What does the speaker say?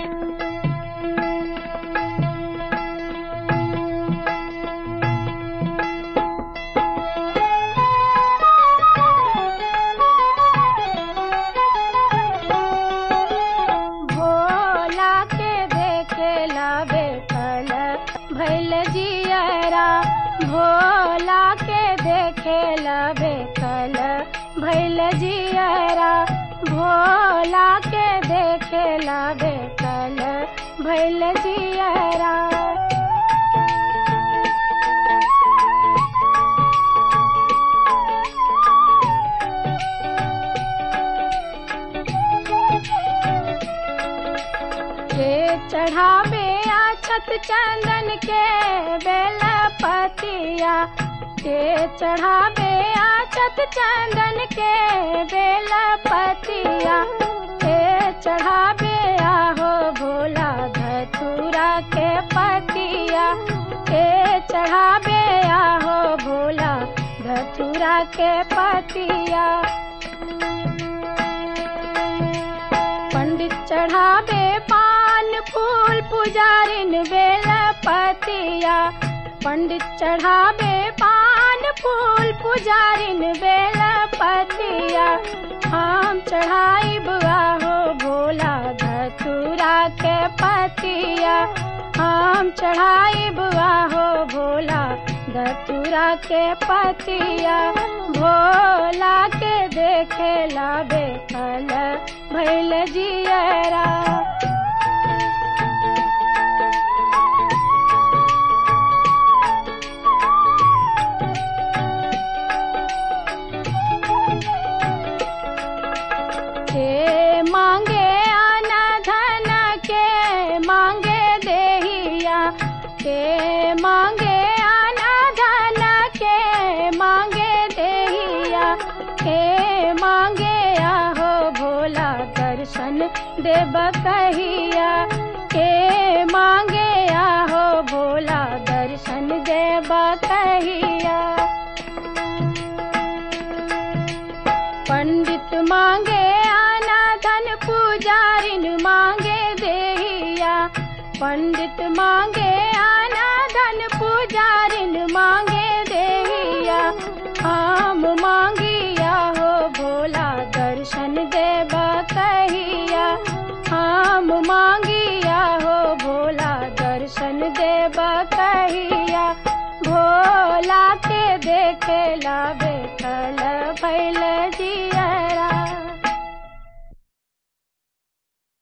भोला के देखेला बेकल भैल जियरा भोला के देखेला बेकल भैल जियरा भोला के देखेला बेकल भैल जियरा के चढ़ावे आछत चंदन के बेल पतिया के चढ़ावे आछत चंदन के बेल पतिया के चढ़ावे आहो भोला धतूरा के पतिया के चढ़ावे आहो भोला धतूरा के पतिया पंडित चढ़ावे पान फूल पुजारिन बेल पतिया पंडित चढ़ावे पान फूल पुजारिन बेल पतिया हम चढ़ाई बुआ हो भोला धतूरा के पतिया हम चढ़ाई बुआ हो भोला धतूरा के पतिया भोला के देखेला बेकल भैल जियरा के मांगे आना धन के मांगे देहिया के मांगे आना धन के मांगे देहिया के मांगे आहो भोला दर्शन देव कहिया के मांगे आहो भोला दर्शन देव कहिया पंडित मांगे आना धन पुजारिन मांगे देहिया पंडित मांगे आना धन पुजारिन मांगे देहिया हम मांगिया हो भोला दर्शन देव कहिया हम मांगिया हो भोला दर्शन देव कहिया भोला के देखेला बेकल